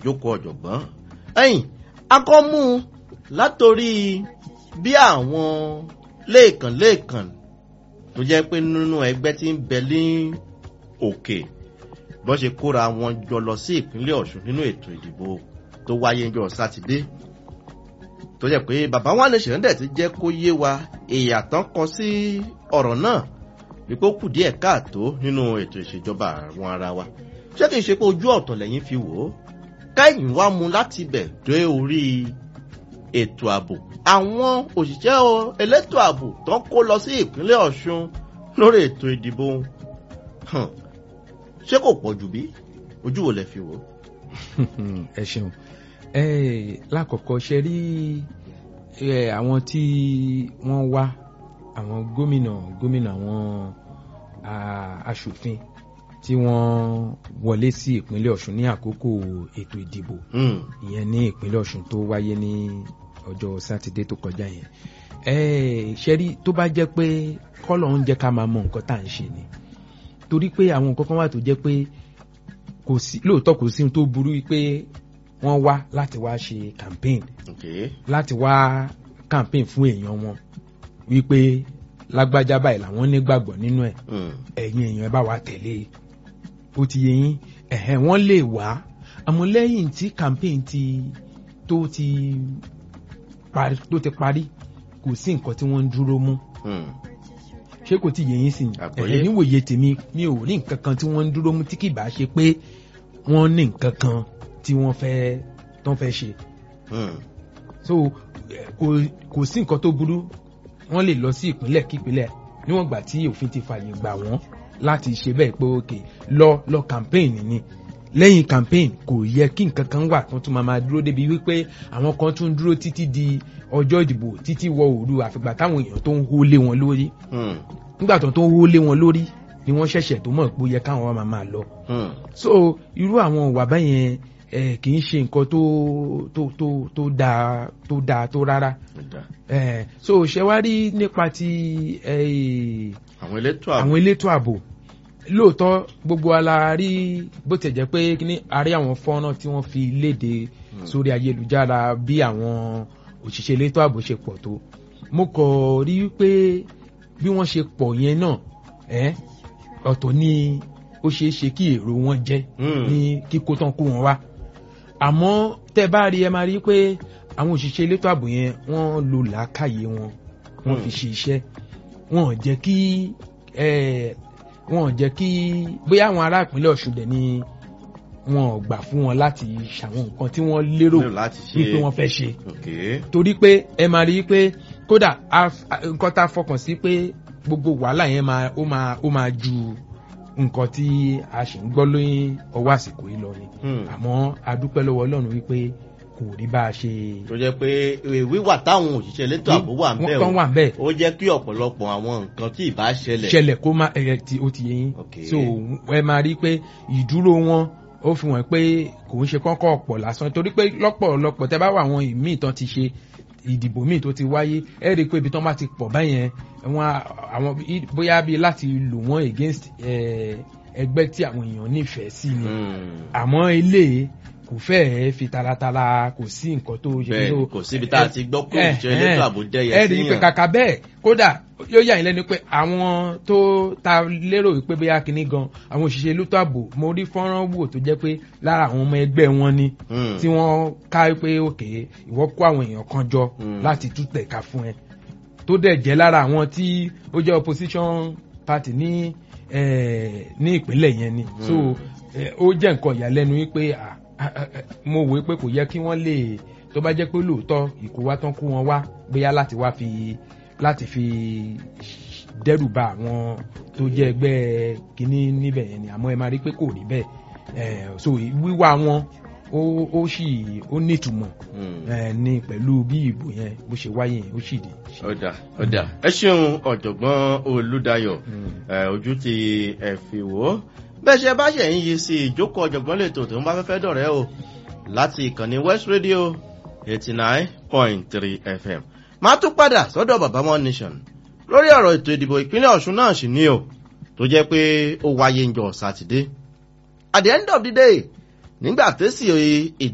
ìjókòó ọ̀jọ̀gbọ́n ẹ̀yìn akọ́mú látòrí bí àwọn lẹ́ẹ̀kan lẹ́ẹ̀kan tó jẹ́ pé nínú ẹgbẹ́ tí ń bẹ ní òkè bó ṣe kóra wọn jọ lọ sí ìpínlẹ̀ ọ̀ṣun nínú ètò ìdìbò tó wáyé ní ọjọ́ sátidé tó jẹ́ pé bàbá wa lè ṣèlédè ti jẹ́ kó yé wa ìyàtọ̀ kọ sí ọ̀rọ̀ náà wípé ó kù díẹ̀ káàtó nínú ètò ìṣèjọba àwọn ara wa ṣé kìí ṣe pé ojú ọ̀tọ̀ lẹ́yìn fi wò ó kẹ́yìn wá mu láti bẹ̀ dé orí ètò ààbò àwọn òṣìṣẹ́ elétò ààbò tó ń kó lọ sí ìpínlẹ̀ ọ̀ṣun lórí ètò ìdìbò ṣé kò pọ̀ jù bí ojú wo lẹ fi wò ó. ẹ ṣeun lákọ̀ọ́kọ́ ṣe rí àwọn tí wọ́n wá àwọn gómìnà gómìnà àwọn aṣòfin tí wọ́n wọlé sí ìpínlẹ̀ ọ̀ṣun ní àkókò ètò ìdìbò ìyẹn ní ìpínlẹ̀ ọ̀ṣun tó wáyé ní ọjọ́ sátidé tó kọjá yẹn ṣe rí tó bá jẹ́ pé kọ́lọ̀ ń jẹ́ ká máa mọ nǹkan tá à ń ṣe ni torí pé àwọn nǹkan kan wà tó jẹ́ pé kò sí lóòótọ́ kò sí ohun tó burú pé wọ́n wá láti wá ṣe campaign Okay. láti wá campaign fún èèyàn wọn wípé lágbájá báyìí làwọn nígbàgbọ́ nínú ẹ̀ Mm. ẹ̀yin èèyàn ẹ bá wa tẹ̀lé ó ti yé yín ẹ̀hẹ́n wọ́n lè wá àmọ́ lẹ́yìn tí campaign ti tó ti parí tó ti parí kò sí nǹkan tí wọ́n ń dúró mú Mm. ṣé kò tí yé yín sí Àgbọ́yé. ẹ̀hẹ́n níwòye tèmi mi ò rí nǹkan kan tí wọ́n ń dúró mú tí kì bá ṣe pé wọ́n ní nǹkan kan tí wọ́n fẹ́ tán fẹ́ ṣe Mm. so eh, kò kò sí nǹkan tó burú wọ́n lè lọ sí ìpínlẹ̀ kípínlẹ̀ níwọ̀n gbà tí òfin ti fààyè gbà wọ́n láti ṣe bẹ́ẹ̀ pé òkè lọ lọ campaign ni lẹ́yìn campaign kò yẹ kí nǹkan kan wà tó tún máa máa dúró débi wípé àwọn kan tún dúró títí di ọjọ́ ìdìbò títí wọ òru àfìgbà táwọn èèyàn tó ń hó lé wọn lórí Mm. nígbà tó ń tó ń hó lé wọn lórí ni wọ́n ṣẹ̀ṣẹ̀ tó mọ̀ pé ó yẹ káwọn wá máa máa lọ Mm. so irú àwọn ìwà báyẹn ẹ kì í ṣe nǹkan tó tó tó tó dáa tó dáa tó rárá Ẹ̀dá. ẹ so ṣe wá rí nípa ti ẹ àwọn elétò ààbò àwọn elétò ààbò lóòótọ́ gbogbo ala rí bó tẹ̀ jẹ́ pé kíní a rí àwọn fọ́nrán tí wọ́n fi léde sórí ayélujára bí àwọn òṣìṣẹ́ elétò ààbò ṣe pọ̀ tó mo kọ̀ rí pé bí wọ́n ṣe pọ̀ yẹn náà ẹ ọ̀tọ̀ ni ó ṣeé ṣe kí èrò wọn jẹ́ Mm. ní kíkó tán kó wọn wá àmọ́ tẹ́ bá rí ẹ máa rí pé àwọn òṣìṣẹ́ elétò ààbò yẹn wọ́n lo làákàyè wọn wọ́n Hmm. fi ṣe iṣẹ́ wọn ò jẹ́ kí eh, wọn ò jẹ́ kí bóyá àwọn ará ìpínlẹ̀ ọ̀ṣun dẹ̀ ni wọn ò gbà fún wọn láti ṣàwọn nǹkan tí wọ́n lérò nílò láti ṣe wípé wọ́n fẹ́ ṣe Okay. torí pé ẹ máa rí i pé kódà a- a- nǹkan tá a fọkàn sí pé gbogbo wàhálà yẹn máa ó máa ó máa ju nǹkan tí a ṣì ń gbọ́ lóyún ọwọ́ àsìkò yìí lọ ni Hmm. àmọ́ a dúpẹ́ lọ́wọ́ ọlọ́run wípé kò rí bá a ṣe tó jẹ́ pé eh, wíwà táwọn òṣìṣẹ́ elétò ààbò wà ń bẹ̀ wọ́n wà bẹ́ẹ̀ ó jẹ́ kí ọ̀pọ̀lọpọ̀ àwọn nǹkan tí ìbá ṣẹlẹ̀ ṣẹlẹ̀ kó má ẹ ti ó ti yé yín Okay. so ẹ máa rí i pé ìdúró wọn ó fi hàn pé kò ń ṣe kọ́kọ́ ọ̀pọ̀ lásán torí pé lọ́pọ̀lọpọ̀ tẹ́ bá wà àwọn míì tán ti ṣe ìdìbò míì tó ti wáyé ẹ rí i pé ibi tán bá ti pọ̀ báyẹn wọn á- àwọn bí- bóyá bíi láti lò wọ́n against eh, ẹgbẹ́ tí àwọn èèyàn nífẹ̀ẹ́ sí ni Mm. àmọ́ ilé kò fẹ́ẹ̀ fi taratara kò sí nǹkan tó ṣe bẹ́ẹ̀ ni, kò síbi tá a ti gbọ́ pé òṣìṣẹ́ elétò ààbò dẹ́yẹ ẹ rí i pé síyàn kàkà bẹ́ẹ̀ kódà yóò yà yín lẹ́nu pé àwọn tó ta lérò wípé bóyá kinní gan àwọn òṣìṣẹ́ elétò ààbò mo rí fọ́nrán wò tó jẹ́ pé lára àwọn ọmọ ẹgbẹ́ wọn ni Mm. tí wọ́n ká pé òkè ìwọ kó àwọn èèyàn kan jọ Mm. láti tú tẹ̀ka fún ẹ tó dẹ̀ jẹ́ lára àwọn tí ó jẹ́ opposition party ní eh, ní ìpínlẹ̀ yẹn ni so eh, ó jẹ́ nǹkan ìyàlẹ́nu wípé ah, ah, ah, ah, mo wòó pé kò yẹ kí wọ́n lè tó bá jẹ́ pé lóòótọ́ ìkó wá tán kó wọn wá bóyá láti wá fi láti fi dẹ́rù ba àwọn tó jẹ́ ẹgbẹ́ kínní níbẹ̀ yẹn ni àmọ́ ẹ máa rí pé kò rí bẹ́ẹ̀ Eh, so wíwá wọn ó ó sì ó nítumọ̀ Mm. eh, ní pẹ̀lú bí ìbò yẹn bó ṣe wáyé yẹn ó sì dé. ọ̀dà ọ̀dà ẹ ṣeun ọ̀jọ̀gbọ́n olùdayọ̀ ẹ, ojú ti ẹ fi wò ó bẹ́ẹ̀ ṣe bá ṣe ń yí sí ìjókòó ọ̀jọ̀gbọ́n lè tò tó ń bá fẹ́fẹ́ dọ̀rẹ́ o láti ìkànnì west radio eighty nine point three fm máa tún padà sọ́dọ̀ bàbá one nation lórí ọ̀rọ̀ ètò ìdìbò ìpínlẹ̀ ọ̀ṣun náà sì ní o tó jẹ́ pé ó wáyé ń jọ sátidé at the end of the day nígbà tẹ́sí